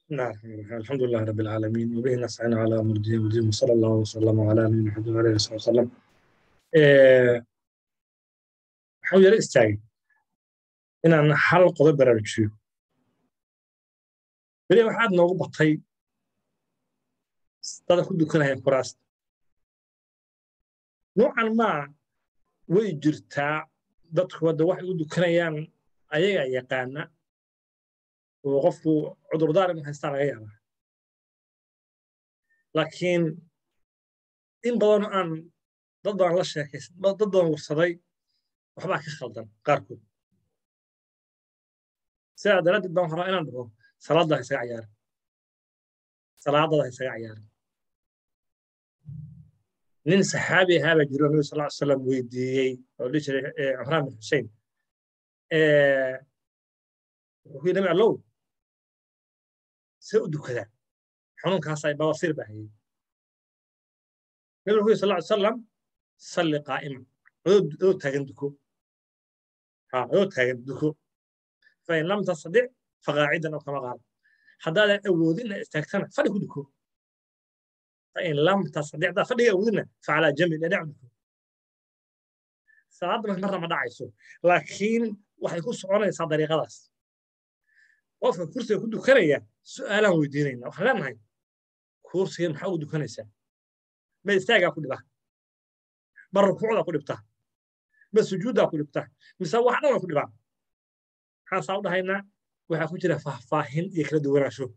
نعم الحمد لله رب العالمين وبه نستعين على امر الدين والدين وصلى الله وسلم على نبينا محمد وعلى اله وصحبه وسلم waxaan yara istaagay inaan hal qodob baraarujiyo beri waxaad noogu batay dada ku dukanaya kuraasta noocan maa way jirtaa dadku hadda waxay u dukanayaan ayagaa yaqaana oo qofku cudurdaar inu haystaa laga yaabaa laakiin in badanoo aan dad baan la sheekaysan dad baan warsaday waxbaa ka khaldan qaarkood sidaa daraaddeed baan rabaa inaan dhaho salaadda ha isaga ciyaarin salaadada ha isaga ciyaarin nin saxaabi ahaa baa jiro nabi sal salam weydiiyey oo dhihi jiray cumraan bin xusein wuxuu ku yidhi nabi allow see u dukadaa xanuunkaasaa bawasiir baa hayay nabi wuxuu yidhi sal salam salli qaa'iman adoo taagan duko ha adoo taagan duko fain lam tastadic faqaacidan oo kama qaala haddaadan awoodin inaad istaagtana fadhi ku duko fain lam tastadic haddaad fadhiga awoodina facalaa jambi dhinac duko salaadda marna ma dhacayso laakiin waxay ku soconaysaa dariiqadaas qofka kursiga ku dukanaya su'aalaan weydiinayna waxaan leenahay kursigan maxaa ugu dukanaysaa ma istaagaa ku dhibaa ma rukuucdaa ku dhibtaa ma sujuuddaa ku dhibtaa mise wax dhan waa ku dhibaa maxaasaa u dhahaynaa waxaa ku jira faahfaahin iyo kala duwanaansho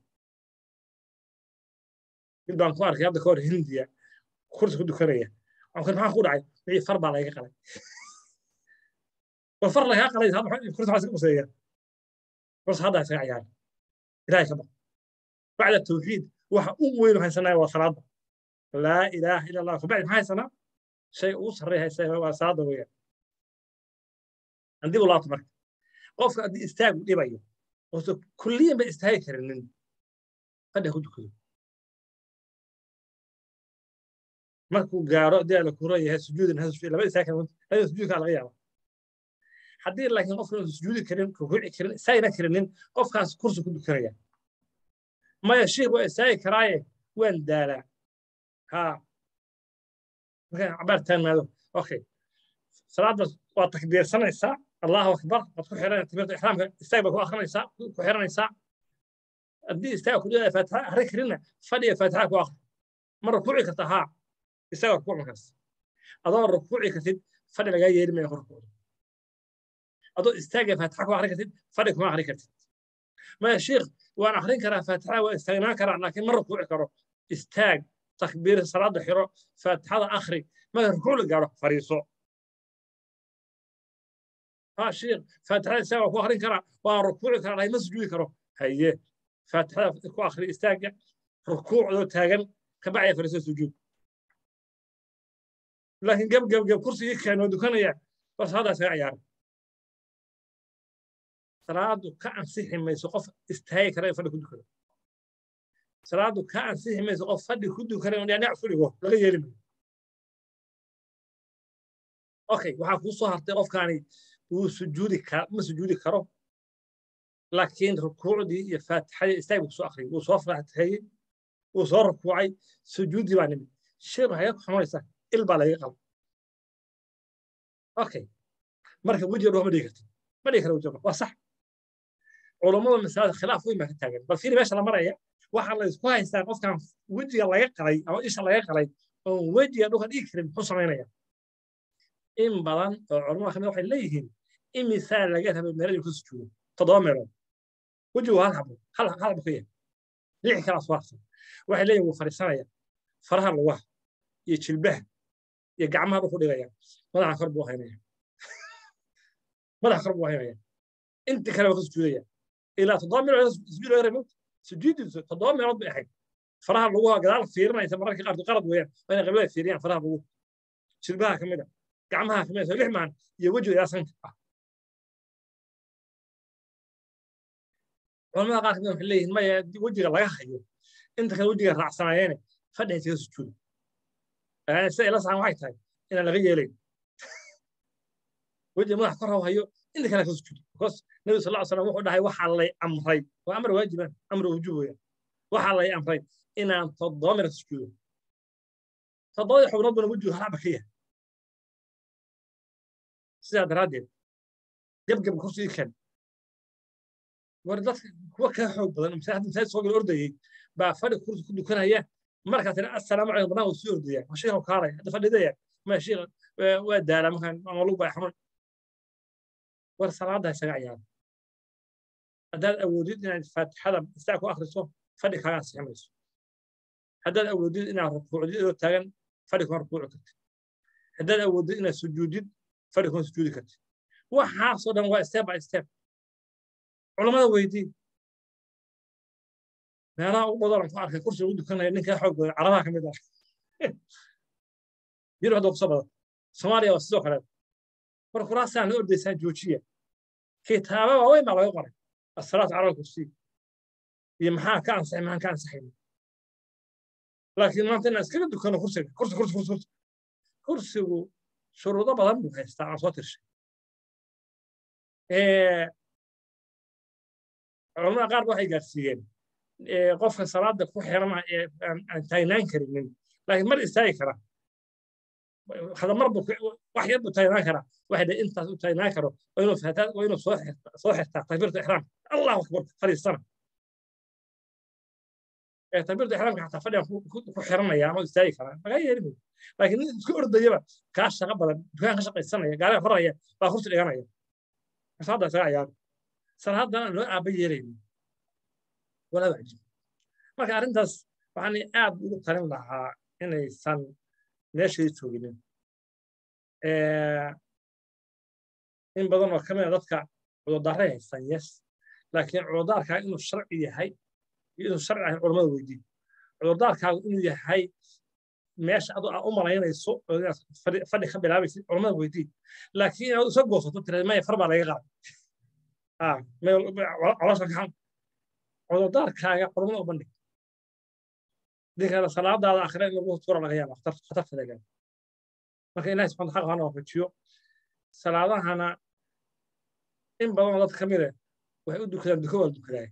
mid baan ku arkay hadda ka hor hindiya kursi ku dukanaya waxaan maxaa ku dhacay wixii far baa lagaga qalay war far lagaga qalay kursi waxaa iska quseeya kursi haddaa isaga ciyaara ilahay ka baq bacda tawxiid waxa u weyn haysanaya waa salaada laa ilaaha ila allah kabacdi maxaa haysanaa shay ugu sarreeya haysanaya waa salaada weeyaan haddii u laabto marka qofka haddii istaagu dhibayo oose kulliyan ba istaagi karinin fadhiga ku dukado markuu gaaro haddii ala kuro yahay sujuudan laba istaagi karin labada sujuudkaa laga yaaba haddii laakiin qofka uusan sujuudi karin rukuuci karin istaagina karinin qofkaas kursi ku dukanaya maya shiikh waa istaagi karaaye waan daalaa ha markaan cabaar taagnaado okay salaadda waa takbiirsanaysaa allahu akbar waad ku xiran takbiirta ixraamka istaag baa ku akrinaysaa ku xiranaysaa haddii istaag ku dhigaya faatixa akhri karinna fadhiga faatixa ku akhri ma rukuuci karta haa isaga rukuuc markaas adoo rukuuci kartid fadhi lagaa yeeli maya rukuucda adoo istaaga faatixa ku akhri kartid fadhi kuma akhri kartid maya shiikh waan akhrin karaa faatixa waa istaagnaan karaa laakiin ma rukuuci karo istaag takbiir salaada xiro faatixada akhri marka rukuuc la gaaro fariiso ها شيخ فاتحة سوا كو أخرين كرا وركوع كرا لا مسجود كرا هي فاتحة كو أخري استاجع ركوع لو تاجن كبعي فرس السجود لكن قبل قبل قبل كرسي كانوا دكانيا بس هذا سيعيار salaadu ka ansixi mayso qof istaagi kara fadhi ku dukado salaadu ka ansixi mayso qof fadhi ku dukara dhinac fadhigo laga yeeli mayo okay waxaa kuu soo hartay qofkaani wuu sujuudi kara ma sujuudi karo laakiin rukuucdii iyo faatixadii istaag buu soo akhriyay wuu soo faatixeeyey wuu soo rukuucay sujuuddii baa nimid shay waxay ku xumanaysaa il baa laga qaba okay marka wejiga dhoo ma dhigi kartid ma dhigi kara wejiga waa sax culammada masalada khilaaf weyn baa ka taagan bal fiiri meesha la maraya waxaa la isku haystaa qofkan wejiga laga qalay ama isha laga qalay oon wejiga dhulka dhigi karin muxuu samaynaya in badan oo culamada kamid waxay leeyihiin imisaa laga rabay meeladii ku sujuudo toddoba meelood wejigu hal xabo hal xabo ka yahay lix kalaas waarsan waxay leeyihin wuu fadhiisanaya faraha lugaha iyo jilbaha iyo gacmaha dhulku dhigaya madaxa kor buu haynaya madaxa kor buu haynaya inta kale waa ka sujuudaya ilaa toddoba meelood sujuud laga rabay sujuudiisu toddoba meelood bay ahayd faraha luguha gadaal fiirinaysa mararka qaarkood qalad weeyaan waa inay qabilada fiiriyaan faraha luguha jilbaha ka mid a gacmaha ka mid a lix maan iyo wejiga ilaa sanka ah culamada qaar kamid waxay leeyihiin maya wejiga laga hayo inta kale wejiga raacsanayeene fadhi haysaga sujuuda sida ila saxan waxay tahay inaan laga yeelayn wejiga madax kor haw hayo inta kale ka sujuuda because nabi sal slam wuxuu dhahay waxaa lay amray waa amar waajiban amar wujuub weeyaan waxaa lay amray inaan toddoba mira sujuudo toddobadii xubnood buna wejigu halaba ka yahay sidaa daraaddeed gebgeb kursigii kan war dadka kuwa kaa xoog badan masaajid masaajid soo gala ordayey baa fadhi kursi ku dukanaya markaa tiri assalaamu calaykum banaan sii ordaya ma sheekhu kaalay hadda fadhidaya ma sheekh waa daalaa markaan ama lug baa xanuun war salaada isaga ciyaara haddaad awoodid inaad faatixada istaa ku akhriso fadhi kaagaa sixmayso haddaad awoodid inaad rukuucdid idoo taagan fadhi kuma rukuuci kartid haddaad awoodid inaad sujuudid fadhi kuma sujuudi kartid waxaasoo dhan waa step by step culammada weydii meelaha ugu badan ku arkay kursi ugu dukanaya ninkaa xoog badan carabaha ka mid ah yurub hadda kusoo badan soomaaliya waa sidoo kale war kuraasaan la ordaysaan joojiya kitaaba waaweyn baa laga qoray asalaatu cala kursi iyo maxaa ka ansaxay maxaan ka ansaxayna laakiin maanta inaan iskaga dukano kursiga kursi kursi kursi kursi kursigu shuruudo badan buu haystaa aan soo tirshay culamada qaar waxay gaarsiiyeen qofka salaada ku xirana ee aan taagnaan karinin laakiin mar istaagi kara hada mar buu wax yar buu taagnaan karaa waxay dhe intaas u taagnaan karo waa inuu fahtaa waa inuu soo xirtaa soo xirtaa takbiirta ixraamka allahu akbar fadhiistana takbiirta ixraamka xataa fadhigan ku xiranaya ama istaagi karaa lagaa yeeli mayo laakiin nin isku ordayaba kaa shaqo badan dukaan ka shaqaysanaya gaariga horaya baa kursi dhiganaya salaada isaga ciyaara salaadana loo aaba yeelaynin walaa wacjib marka arrintaas waxaan aad ugu talin lahaa inaysan meeshay jooginin in badan oo kamida dadka cudurdaarray haystaan yes laakiin cudurdaarkaa inuu sharci yahay iyo inuu sharci ahayn culamada weydiin cudurdaarkaagu inuu yahay meesha adu aa u malaynayso fadhi ka bilaabaysid culamada weydiin laakiin inaad isa goosato tiraad maya far baa laga qaaday colosha gacan cudurdaarkaaga culamada u bandhig dinkana salaadaada akhira in lagu tuura laga yaaba khatartada gaar marka ilahi subxana xaq hana waafajiyo salaadahana in badanoo dad ka mide waxay u dukadaan duko waa dukadaay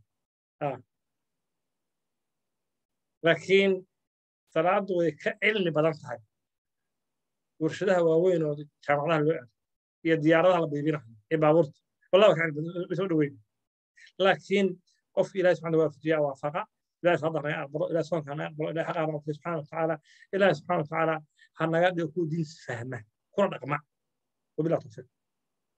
laakiin salaadu way ka cilmi badan tahay warshadaha waaweyn oo jaamacadaha loo aado iyo diyaaradaha la biibinayo iyo baabuurta والله كان بسوي دوين لكن قف إلى سبحانه وتعالى وافقا إلى صدر يقبل إلى سبحانه كان يقبل إلى حق ربه سبحانه وتعالى إلى سبحانه وتعالى حنا قد يكون دين فهمه كل رقم وبلا توفيق